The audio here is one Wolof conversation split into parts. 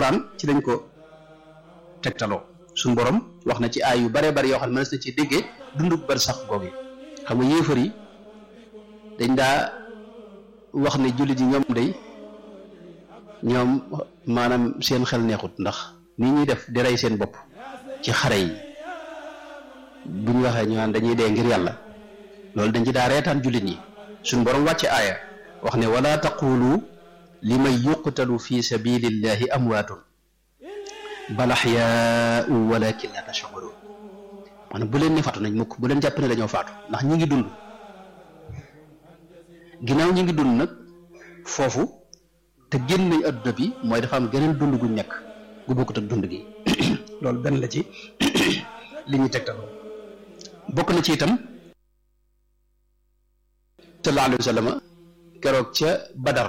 alxuraan ci lañ ko tegtaloo suñ borom wax na ci aay yu bare bari yoo xam ne mënees na ci déggee dunduk bar sax googu xam nga yéefar yi dañ daa wax ne jullit yi ñoom day ñoom maanaam seen xel neexut ndax ni ñuy def di rey seen bopp ci xare yi bu ñu waxee ñu naan dañuy dee ngir yàlla loolu dañ ci daa reetaan jullit ñi suñ borom wàcce aaya wax ne wala taqulu li man yuqtalu fi sabilillahi amwaatun bal axyaau walakin la tashcuruun maanaam bu leen ne faatu nañ mukk bu leen jàpp ne dañoo faatu ndax ñi ngi dund ginnaaw ñi ngi dund nag foofu te génn nañ adduna bi mooy dafa am geneen dund guñ nekk gu bokkut ak dund gi loolu benn la ci li ñuy tegtaloo bokk na ci itam sallallahu alayhi wa sallam keroog ca Badar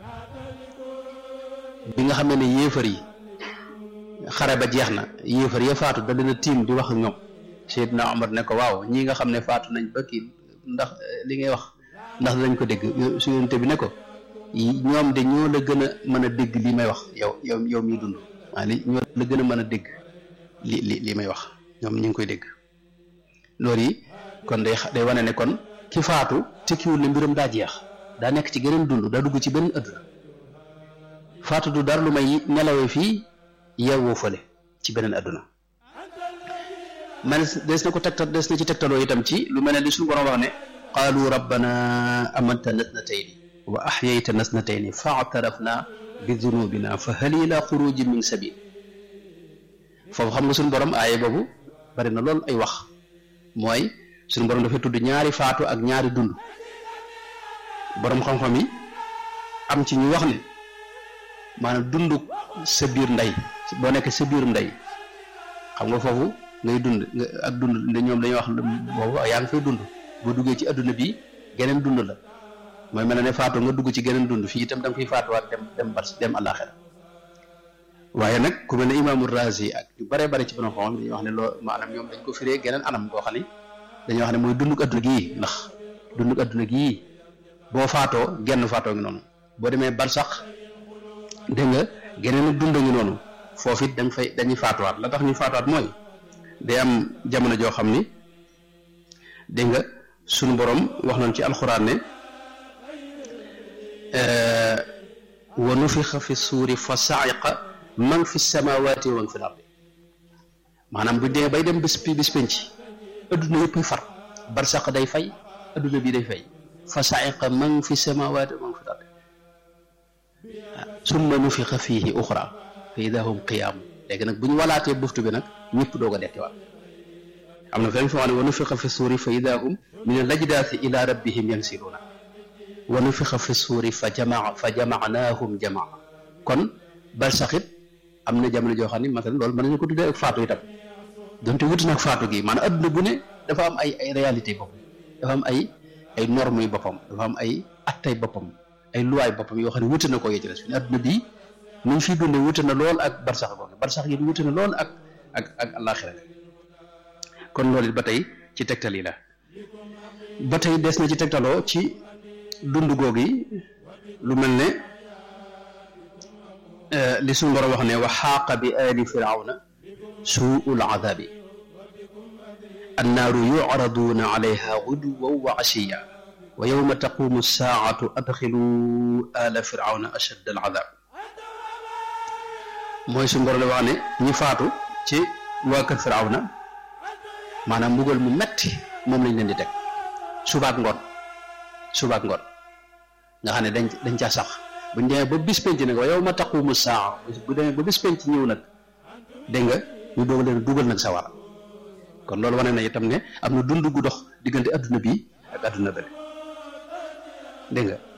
bi nga xam ne yéefar yi xare ba jeex na yéefar ya faatu da leen a tiim di wax ak ñoom Seydina Omar ne ko waaw ñii nga xam ne faatu nañ ba kii ndax li ngay wax ndax dañ ko dégg su yonente bi ne ko ñoom de ñoo la gën a mën a dégg li may wax yow yow yow miy dund waa li ñoo la gën a mën a dégg li li li may wax ñoom ñu ngi koy dégg loolu yi kon day day wane ne kon ki faatu tekkiwul ne mbiram daa jeex daa nekk ci geneen dund daa dugg ci benn adduna faatu du dara lu may nelawee fii yeewoo fële ci beneen adduna man des na ko tegtal des na ci tegtaloo itam ci lu mel ne li suñu borom wax ne qaalu rabbana amatana snatayni wa axyaytana snatayni fa atarafna bi dunubina fa hal ila xuruji min sabil foofu xam nga suñu borom aaye boobu bari na lool ay wax mooy suñu borom dafay tudd ñaari faatu ak ñaari dund borom xam-xam yi am ci ñu wax ne maanaam dund sa biir ndey boo nekkee sa biir ndey xam nga foofu ngay dund ak dund ñoom dañuy wax boobu yaa ngi fay dund boo duggee ci adduna bi geneen dund la mooy mel ne faatu nga dugg ci geneen dund fii itam da nga fiy faatuwaat dem dem bar dem àllaaxira waaye nag ku mel ne imaamu Razi ak ñu bare bare ci borom xam dañuy wax ne loo maanaam ñoom dañ ko firee geneen anam boo xam ne dañuy wax ne mooy dunduk adduna gii ndax dunduk adduna gii boo faatoo genn faatoo ngi noonu boo demee bar sax dégg nga geneen ak dund ngi noonu foofu it dañ fay dañuy faatuwaat la tax ñuy faatuwaat mooy day am jamono joo xam ni dégg nga sunu borom wax nañ ci alxuraan ne wa nufixa fi suuri fa saiqa man fi samawati wa man fi lardi maanaam bu dee bay dem bis bis penc adduna yëpp far barsaq day fay adduna bi day fay fa saiqa man fi samawati wa man fi lardi summa nufixa fiihi uxra fa ida hum qiyaamu léegi nag bu ñu walaatee buftu bi nag ñëpp doog a dekkiwaat am na fenn foo xam ne wa nufixa fi suuri fa ida hum min alajdaasi ila rabbihim yansiluuna wa nufixa fi suuri fa jamaa fa jamaanaahum jamaa kon bal saxit am na jamono joo xam ne masalan loolu mën nañu ko tuddee ak faatu itam donte wuti nag faatu gi maanaam adduna bu ne dafa am ay ay réalité boppam dafa am ay ay normes yu boppam dafa am ay attay boppam ay luwaay boppam yoo xam ne wuti na ko yëcc fi ne adduna bii ni ñu fiy dundee wuti na lool ak barsax googu barsax yi wuti na lool ak ak ak àllaaxira kon loolu it ba tey ci tegtal yi la ba tey des na ci tegtaloo ci dund googu yi lu mel ne li suñu borom wax ne wa xaaqa bi aali firawna suul adabi annaaru yucraduuna alayha guduwan wa ashiya wa yowma taqumu saacatu adxilu ala firawna ashadd al adab mooy suñu borom la wax ne ñi faatu ci waa kër firawna maanaam mbugal mu metti moom lañ leen di teg subaak ngoon subaak ngoon nga xam ne dañ dañ ca sax buñ demee ba bis penc nag wa yow ma taqumu saa bu demee ba bis penc ñëw nag dégg nga ñu doog leen dugal nag sawara kon loolu wane na itam ne am na dund gu dox diggante adduna bi ak adduna bële dégg nga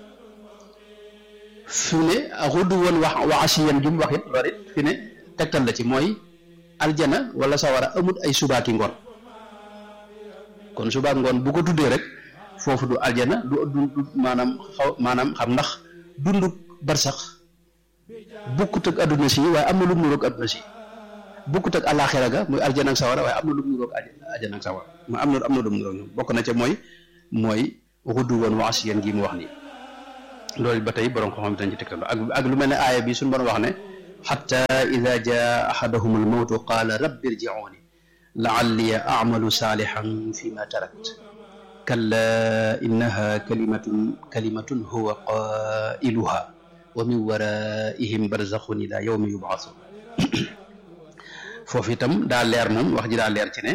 fi ne xudd woon wax wa asiyan gi mu wax it loolu it fi ne tegtal la ci mooy aljana wala sawara amut ay subaaki ngoon kon subaak ngoon bu ko tuddee rek foofu du aljana du du maanaam xaw maanaam xam ndax dundu barsax bukkut ak adduna si waaye am na lu mu niroog adduna si bukkut ak alaxira ga muy aljana ak sawara waaye am na lu mu niroog aljana ak sawara ma am na am na lu mu niroog ñoom bokk na ca mooy mooy xudd woon wa asiyan gi mu wax nii loolu ba tey borom ko xam dañ ci tegtal ak ak lu mel ne aaya bi suñu borom wax ne xatta ida jaa axadahum almawtu qaala rabbi irjicuuni laalli acmalu saalixan fi ma tarakt kalla innaha kalimatun kalimatun huwa qailuha wa min waraihim barzaxun ila yawmi yubcasun foofu itam daa leer moom wax ji daa leer ci ne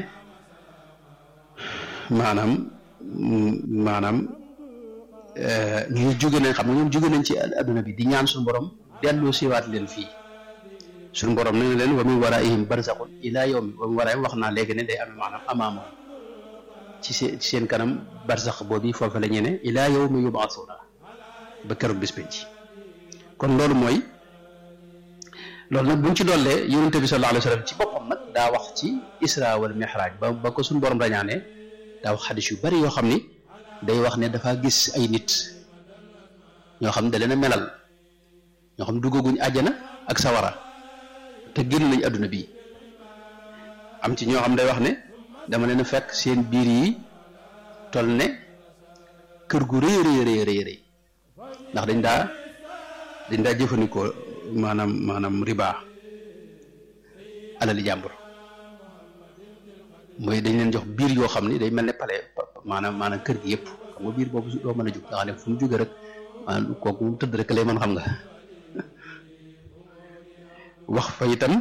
maanaam maanaam ñu jóge nañ xam nga ñoom jóge nañ ci adduna bi di ñaan suñu borom dellu siwaat leen fii suñu borom nee na leen wa min waraihim barzaxun ila yawmi wa min waraihim wax naa léegi ne day amee maanaam amaama ci seen ci seen kanam barzax boobu foofu la ñu ne ila yawmi yub'athuna ba keroog bis penc kon loolu mooy loolu nag buñ ci dollee yonente bi sallallahu alayhi wa sallam ci boppam nag daa wax ci isra wal mihraj ba ba ko suñu borom rañaane daa wax xadis yu bari yoo xam ni day wax ne dafa gis ay nit ñoo xam ne da leen a melal ñoo xam duggaguñ àjjana ak sawara te génn nañ adduna bii am ci ñoo xam day wax ne dama leen a fekk seen biir yi tol ne kër gu rëy rëy rëy rëy rëy ndax dañ daa dañ daa jëfandikoo maanaam maanaam riba alali jàmbur mooy dañ leen jox biir yoo xam ni day mel ne pale maanaam maanaam kër gi yëpp xam nga biir boobu doo mën a jóg nga xam ne fu mu jóge rek maanaam kooku mu tëdd rek lay mën xam nga wax fa itam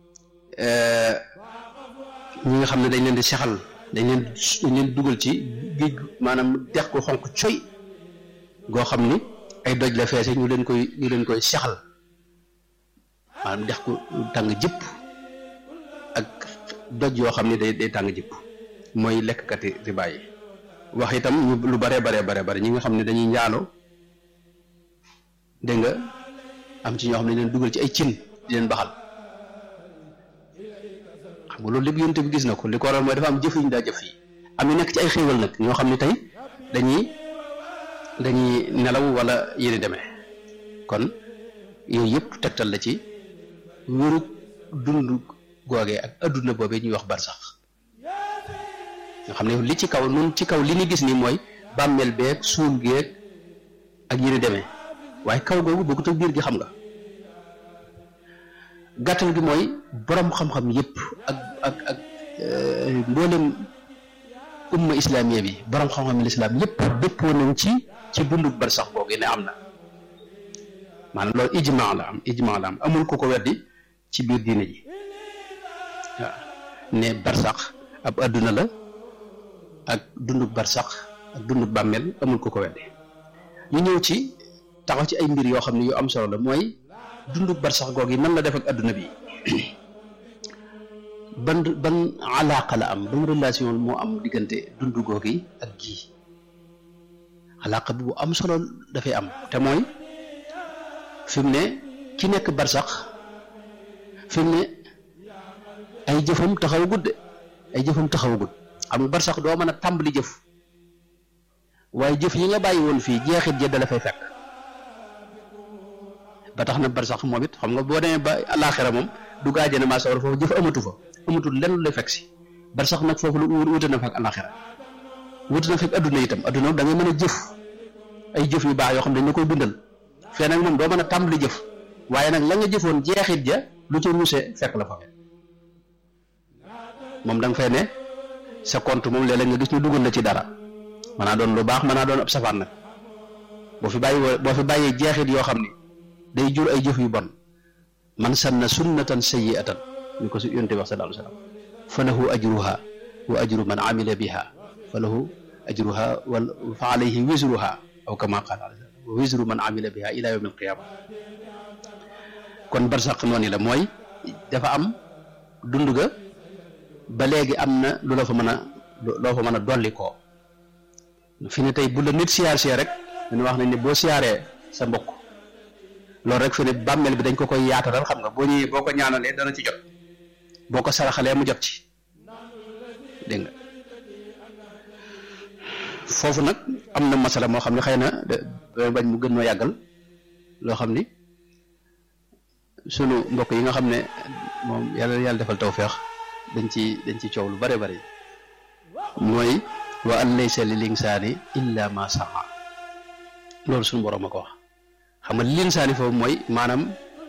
ñi nga xam ne dañ leen di sexal dañ leen dañ leen dugal ci géej maanaam dex ko xonq coy goo xam ni ay doj la feese ñu leen koy ñu leen koy sexal maanaam dex ko tàng jëpp ak doj yoo xam ne day day tàng jëpp mooy lekkkati riba yi wax itam ñu lu bare bare bare bare ñi nga xam ne dañuy njaalo dégg nga am ci ñoo xam ne leen dugal ci ay cin di leen baxal xam nga loolu lépp yonte bi gis na ko li ko waral mooy dafa am jëf yu ñu daa jëf yi am ñu nekk ci ay xéewal nag ñoo xam ne tey dañuy dañuy nelaw wala yéen demee kon yooyu yëpp tegtal la ci wéru dund googee ak adduna boobee ñuy wax barsax nga xam ne li ci kaw nun ci kaw li ñu gis ni mooy bàmmeel beeg suul geeg ak yéen demee waaye kaw googu bokkut ak biir gi xam nga gàttal gi mooy borom xam-xam yëpp ak ak ak mboolem umma islamiya bi borom xam-xam lislaam yëpp dëppoo nañ ci ci dundu barsax googu ne am na maanaam loolu ijmaa la am ijmaa la am amul ku ko weddi ci biir diine ji waaw ne barsax ab adduna la ak dundu barsax ak dundu bàmmeel amul ku ko weddi ñu ñëw ci taxaw ci ay mbir yoo xam ne yu am solo la mooy dundu barsax googu yi nan la def ak adduna bi ban ban alaaqa la am ban relation moo am diggante dundu googu yi ak gii alaaqa bi bu am solo dafay am te mooy fi mu ne ki nekk barsax fi mu ne ay jëfam taxawagut de ay jëfam taxawagut xam nga barsax doo mën a tàmbali jëf waaye jëf yi nga bàyyi woon fii jeexit ja dala fay fekk ba tax na barsax moom it xam nga boo demee ba alaaxira moom du gaajane maa sawar foofu jëf amatu fa amatul lenn lu lay fekk si barsax nag foofu lu wute na fa ak alaaxira wute na fekk adduna itam adduna da ngay mën a jëf ay jëf yu baax yoo xam ne dañ la koy bindal fee nag moom doo mën a tàmbali jëf waaye nag la nga jëfoon jeexit ja lu ca ruuse fekk la fa moom da nga fay ne sa compte moom léeg-léeg nga gis ñu dugal la ci dara mën naa doon lu baax mën naa doon ab safaan nag boo fi bàyyi boo fi bàyyee jeexit yoo xam ni day jur ay jëf yu bon man sanna sunnatan sayyi'atan ñu ko su yonte wax sallallahu alayhi wa sallam fa lahu ajruha wa ajru man amila biha fa lahu ajruha wal fa alayhi wisruha aw kama qaala wa wisru man amila biha ila yawm alqiyama kon barsaq noonu la mooy dafa am dund ga ba léegi am na lu la fa mën a loo fa mën a dolli koo fi ne tey bu la nit siyaar see rek dañu wax nañ ne boo siyaaree sa mbokk loolu rek fi ne bàmmeel bi dañ ko koy yaatalal xam nga boo ñëwee boo ko ñaanalee dana ci jot boo ko saraxalee mu jot ci dégg nga foofu nag am na masala moo xam ne xëy na da bañ mu gën noo yàggal loo xam ni sunu mbokk yi nga xam ne moom yàlla yàlla defal tawfeex dañ ci dañ ci coow lu bare bari mooy wa an laysa lil insaani illa ma saa loolu suñu borom a ko wax xam nga lil insaani foofu mooy maanaam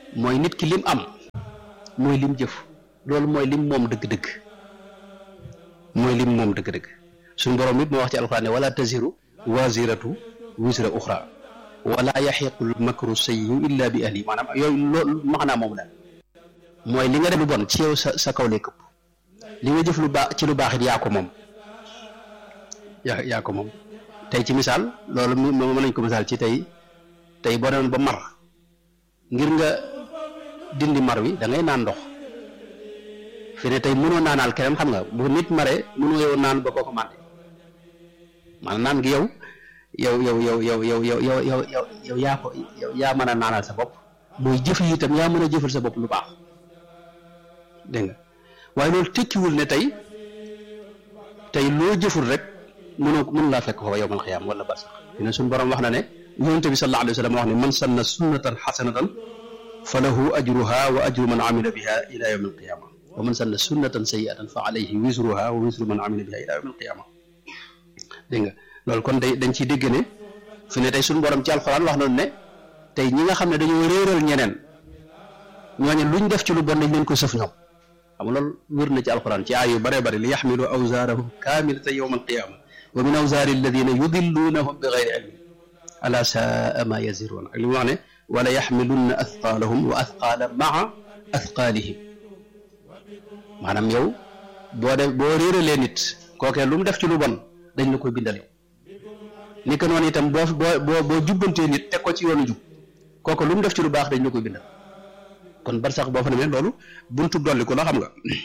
mooy nit ki lim am mooy lim jëf loolu mooy lim moom dëgg-dëgg mooy lim moom dëgg-dëgg suñu borom it moo wax ci alxuraan ne wala taziru waziratu wisra uxra wala yaxiqul makru sayyi'u illa bi ahli maanaam yooyu loolu maanaa moom daal mooy li nga def lu bon ci yow sa sa kaw lay këpp li nga jëf lu baax ci lu baax it yaa ko moom yaa yaa ko moom tey ci misaal loolu mën nañ ko misaal ci tey tey boo demoon ba mar ngir nga dindi mar wi da ngay naan ndox fi ne tey mënoo naanaal keneen xam nga bu nit mare mënoo yow naan ba kooku mànde maanaam naan gi yow yow yow yow yow yow yow yow yow yow yow yaa ko yow yaa mën a naanal sa bopp booy jëf yi itam yaa mën a jëfal sa bopp lu baax dégg nga waaye loolu tekkiwul ne tey tey loo jëful rek mënoo mënu laa fekk foofa yowmal xiyaam wala barsax fi ne suñu borom wax na ne yonente bi sallallahu alayhi wa sallam wax ne man sanna sunnatan xasanatan fa lahu ajruha wa ajru man amila biha ila yawmi alqiyama wa man sanna sunnatan sayiatan fa alayhi wisruha wa wisru man amila biha ila yawmi alqiyama dégg nga loolu kon day dañ ciy dégg ne fi ne tey suñu borom ci alxuraan wax nañu ne tey ñi nga xam ne dañoo réeral ñeneen ñooñu luñ def ci lu bon dañ leen ko sëf ñoom xam nga loolu wér na ci alxuraan ci aay yu bare bare li yaxmilu awsaarahum kaamilatan yawma alqiyama wa min awsaari alladina yudilluunahum bi gayri ilmin ala saa ma yaziruun ak li mu wax ne wala yaxmilunna athqaalahum wa athqaala maa athqaalihim maanaam yow boo def boo réeralee nit kookee lu mu def ci lu bon dañ la koy bindal yow ni ko noonu itam boo boo boo jubbantee nit teg ko ci yoonu jub kooku lu mu def ci lu baax dañ la koy bindal kon bar sax boo fa demee loolu buntu dolli ko la xam nga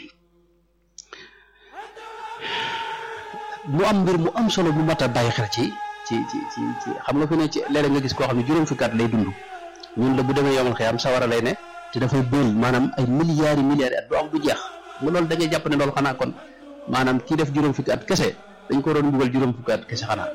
mu am mbir mu am solo bu mat a bàyyi xel ci ci ci ci ci xam nga fi ne ci léeg-léeg nga gis koo xam ne juróom fukki at lay dund ñun la bu demee yomal xiyam sawara lay ne te dafay bël maanaam ay milliards yi milliards yi at du am du jeex nga loolu da ngay jàpp ne loolu xanaa kon maanaam kii def juróom fukki at kese dañ ko doon mbugal juróom fukki at kese xanaa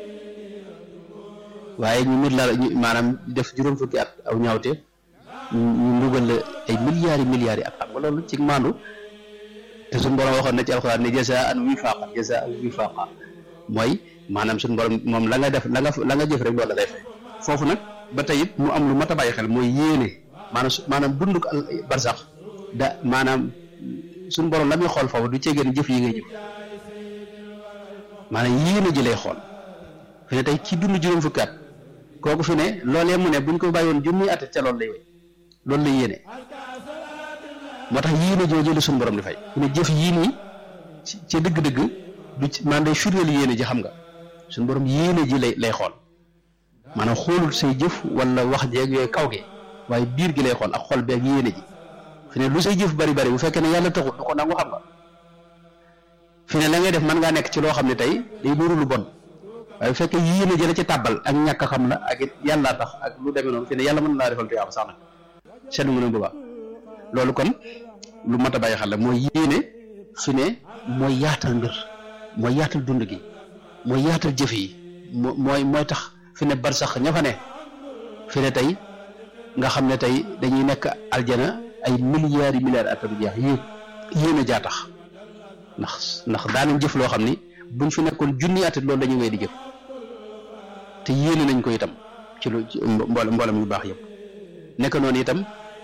waaye ñu mit la maanaam def juróom fukki at aw ñaawte ñu mbugal la ay milliards yi milliards yi at xam nga loolu ci maandu te suñu borom waxoon na ci alxuraan ne jazaan wifaqa jazaan wifaqa mooy maanaam suñu borom moom la nga def la nga la nga jëf rek loolu la lay fay foofu nag ba tey it mu am lu mat a bàyyi xel mooy yéene maanaam su maanaam dunduk al barsax da maanaam suñu borom la muy xool foofu du ceegeen jëf yi ngay jëf maanaam yéene ji lay xool fi ne tey ci dund juróom fukki at kooku fi ne loolee mu ne buñ ko bàyyoon junni at ca loolu lay wéy loolu lay yéene moo tax yéene jooju la suñu borom di fay fi ne jëf yii nii ca dëgg-dëgg du ci maanaam day firndeel yéene ji xam nga suñu borom yéene ji lay lay xool maanaam xoolul say jëf wala wax jeeg yooyu kaw gi waaye biir gi lay xool ak xol beeg yéene ji fi ne lu say jëf bari bari bu fekkee ne yàlla taxul du ko nangu xam nga fi ne la ngay def mën ngaa nekk ci loo xam ne tey day nuru lu bon waaye bu fekkee yéene ji la ci tàbbal ak ñàkk xam la ak it yàllaa tax ak lu demee noonu fi ne yàlla mën na laa defal tuyaaba sax nag seetlu nga ne bu baax loolu kon lu mat a bàyyi xel la mooy yéene fi ne mooy yaatal mbir mooy yaatal dund gi mooy yaatal jëf yi mooy mooy tax fi ne bar sax ña fa ne fi ne tey nga xam ne tey dañuy nekk aljana ay milliards yi milliards at du jeex yéen yéen a jaa tax ndax ndax daanañ jëf loo xam ni buñ fi nekkoon junni at loolu dañuy wéy di jëf te yéene nañ ko itam ci lu mboolem mboolem yu baax yëpp nekk noonu itam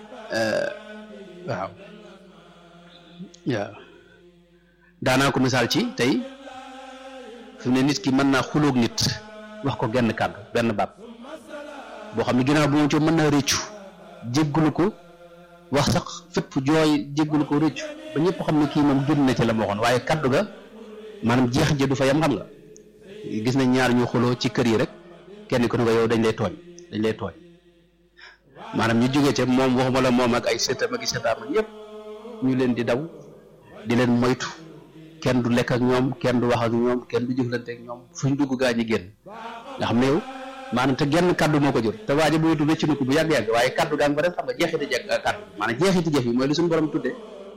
waaw waaw daanaa ko misaal ci tey fi mu ne nit ki mën naa xuloog nit wax ko genn kàddu benn baat boo xam ne ginnaaw bu moom ci mën naa rëccu jéggulu ko wax sax fépp jooy jéggulu ko rëccu ba ñëpp xam ne kii moom génn na ci la ma waxoon waaye kàddu ga maanaam jeex ja du fa yam xam nga gis nañ ñaar ñu xuloo ci kër yi rek kenn ku ne ko yow dañ lay tooñ dañ lay tooñ maanaam ñu jógee ca moom waxuma la moom ak ay sëtam ak i sëtaam ak yëpp ñu leen di daw di leen moytu kenn du lekk ak ñoom kenn du wax ak ñoom kenn du jëflante ak ñoom fu ñu dugg gaa ñi génn nga xam ne yow maanaam te genn kaddu moo ko jur te waaja bu wetu rëcc na ko bu yàgg-yàgg waaye kaddu gaa ngi fa def xam nga jeexiti jeg kaddu maanaam jeexiti jëf yi mooy li suñu borom tudde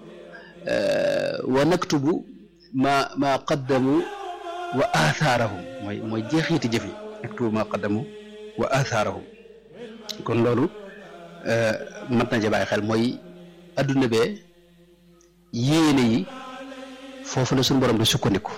wa naktubu ma ma qaddamu wa athaarahum mooy mooy jeexiti jëf yi naktubu ma qaddamu wa athaarahum kon loolu mat na ci bàyyi xel mooy adduna bee yéene yi foofu la suñu borom di sukkandiku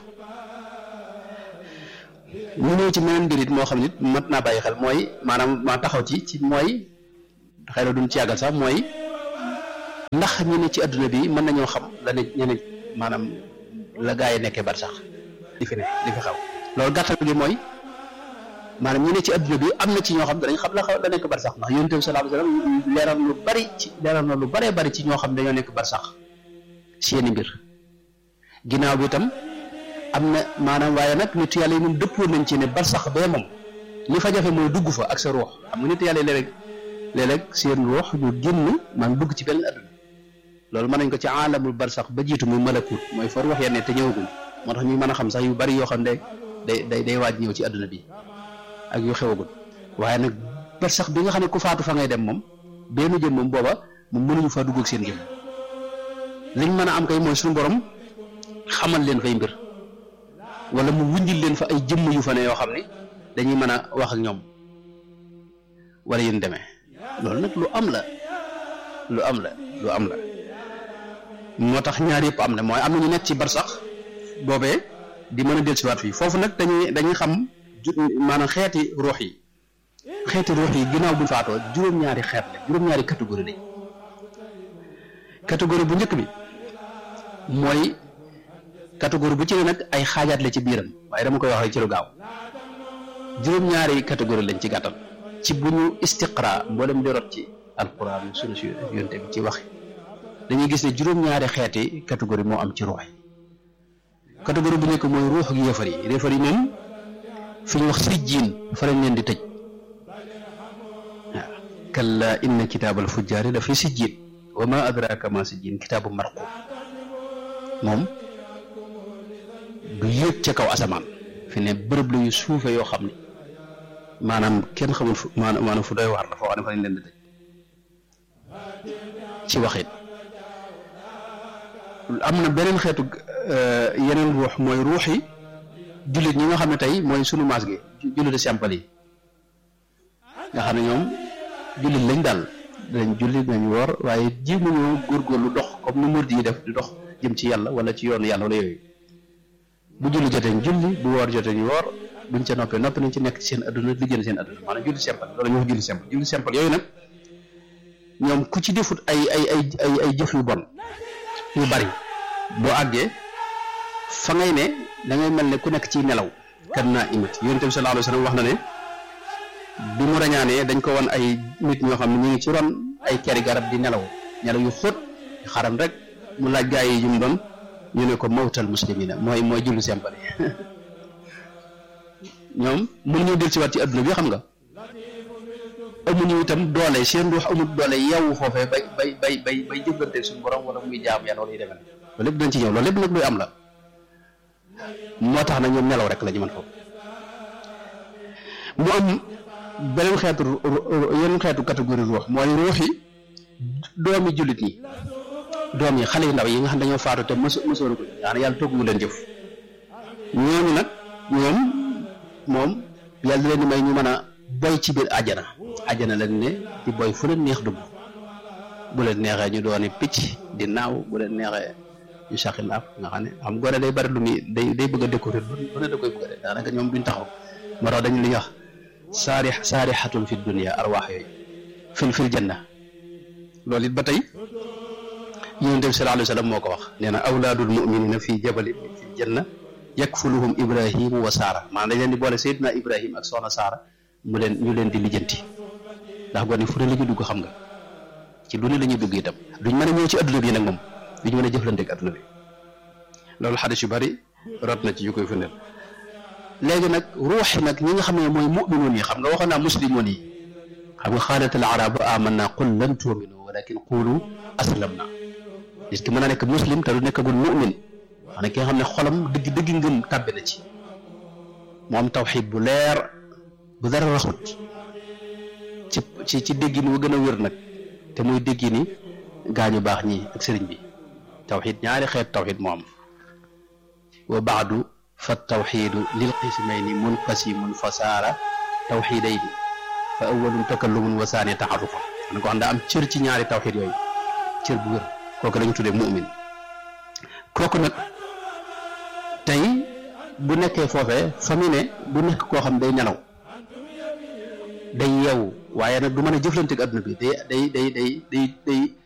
ñu ñëw ci meneen mbir it moo xam nit mat naa bàyyi xel mooy maanaam ma taxaw ci ci mooy xëy na duñ ci yàggal sax mooy ndax ñi ne ci adduna bi mën nañoo xam la ne ñeneen maanaam la gaa yi nekkee bar sax di fi ne di fi xaw loolu gàttal gi mooy maanaam ñi ne ci adduna bi am na ci ñoo xam danañ xam la xaw la nekk bar sax ndax yonent bi sallallahu alayhi wasallam leeral lu bari ci leeral na lu baree bari ci ñoo xam dañoo nekk bar sax seeni mbir ginnaaw bi itam am na maanaam waaye nag nit yàlla yi moom dëppoo nañ ci ne bar sax bee moom li fa jafe mooy dugg fa ak sa ruux xam nga nit yàlla yi léeg-léeg léeg-léeg seen ruux ñu génn man dugg ci benn adduna loolu mën nañ ko ci aalamul bar sax ba jiitu muy malakut mooy for wax yenn te ñëwagul moo tax ñu mën a xam sax yu bari yoo xam ne day day day waaj ñëw ci adduna bi ak yu xewagul waaye nag bar sax bi nga xam ne ku faatu fa ngay dem moom benn jëm moom booba moom mënuñu faa dugg ak seen jëm liñ mën a am kay mooy suñu borom xamal leen fay mbir wala mu wundil leen fa ay jëmm yu fa ne yoo xam ne dañuy mën a wax ak ñoom wala yéen demee loolu nag lu am la lu am la lu am la moo tax ñaar yëpp am na mooy am na ñu nekk ci bar sax boobee di mën a dellusiwaat fii foofu nag dañuy dañuy xam maanaam xeeti ruux yi xeeti ruux yi ginnaaw bu faatoo juróom-ñaari xeet la juróom-ñaari catégorie lañ catégorie bu njëkk bi mooy catégorie bu ci ne nag ay xaajaat la ci biiram waaye dama koy wax rek ci lu gaaw juróom-ñaari catégorie lañ ci gàttal ci bu ñu istiqra mboolem di rot ci alquran sunu si yonte bi ci waxi dañuy gis ne juróom-ñaari xeeti catégorie moo am ci ruux yi catégorie bu njëkk mooy ruux ak yéefar yi yéefar yi moom fi ñu wax sijjiin fa lañ leen di tëj waaw kalla inna kitaabal fujjaari la fi sijjiin wa ma adraka ma sijjiin kitaabu marqum moom du yéeg ca kaw asamaan fi ne bërëb la yu suufe yoo xam ne maanaam kenn xamul fu maanaam fu doy waar la foo xam ne fa lañ leen di tëj ci waxit am na beneen xeetu yeneen ruux mooy ruux yi jullit ñi nga xam ne tey mooy sunu maas gi jullit simple yi nga xam ne ñoom jullit lañ daal dañ jullit nañ woor waaye jéemuñoo góorgóorlu dox comme ni murid yi def di dox jëm ci yàlla wala ci yoonu yàlla wala yooyu bu julli jotee ñu julli bu woor jotee ñu woor buñ ca noppee noppi nañ ci nekk ci seen adduna liggéey seen adduna maanaam julli simple loolu ñu wax julli simple julli simple yooyu nag ñoom ku ci defut ay ay ay ay ay jëf yu bon yu bari boo àggee fa ngay ne da ngay mel ne ku nekk ci nelaw kan naa imit yonent bi sallallahu alayhi wasallam wax na ne bi mu rañaanee dañ ko won ay nit ñoo xam ne ñu ngi ci ron ay keri garab di nelaw nelaw yu xóot xaram rek mu laaj gaa yi yu mu doon ñu ne ko mawtal muslimina mooy mooy julli simple ñoom mën ñu del ci waat ci adduna bi xam nga amuñu itam doole seen ruux amul doole yeewu foofee bay bay bay bay bay jëflanteeg suñu borom wala muy jaam yàlla wala yu demee loolu lépp dañ ci ñëw loolu lépp nag luy am la moo tax nag ñoom nelaw rek la ñu mën foofu mu am beneen xeetu yeneen xeetu catégorie ruux mooy ruux yi doomi jullit ñi doom yi xale yu ndaw yi nga xam dañoo faatu te mos mosoon ko daanaka yàlla toggu leen jëf ñooñu nag ñoom moom yàlla leen di may ñu mën a boy ci biir àjjana àjjana lañ ne di boy fu leen neex dugg bu leen neexee ñu dooni picc di naaw bu leen neexee ñu saqi laaf nga xam ne xam gore day bari lu muy day day bëgg a découvrir lu ne da koy bëgg a def daanaka ñoom duñ taxaw moo tax dañu li ñuy wax saari saarixatun fi dunia arwaax yooyu fil fil janna loolu it ba tey yonent bi sallallahu alayhi wa sallam moo ko wax nee na awlaadul muminina fii jabalin fil janna yakfuluhum ibrahimu wa saara maanaam dañ leen di boole Seydina Ibrahim ak soxna Saara mu leen ñu leen di lijjanti ndax gone fu ne la ñu dugg xam nga ci lu ne la ñuy dugg itam duñ mën a ñëw ci adduna bi nag moom duñ mën a jëflante ak adduna bi loolu xadis yu bari rot na ci yu koy firndeel léegi nag ruux yi nag ñi nga xam ne mooy mu'minoon yi xam nga waxoon naa muslimoon yi xam nga xaalat al arabu amanna qul lam tu'minu walakin qulu aslamna nit ki mën a nekk muslim te du nekkagul mu'min wax ne ki nga xam ne xolam dëgg dëgg ngëm tàbbi na ci mu am tawxid bu leer bu dara raxut ci ci ci déggin wu gën a wér nag te muy déggini gaañu baax ñi ak sëriñ bi tawxid ñaari xeet tawxid moo am wa baadu fa tawxidu lil qismayni munqasimun fa saara tawxidayni fa awalun takallumun wa saani taarufan man ko xam daa am cër ci ñaari tawxid yooyu cër bu wér kooku lañu tuddee mu'min kooku nag tey bu nekkee foofee fa mu ne bu nekk koo xam day nelaw day yeewu waaye nag du mën a jëflante ak adduna bi day day day day day day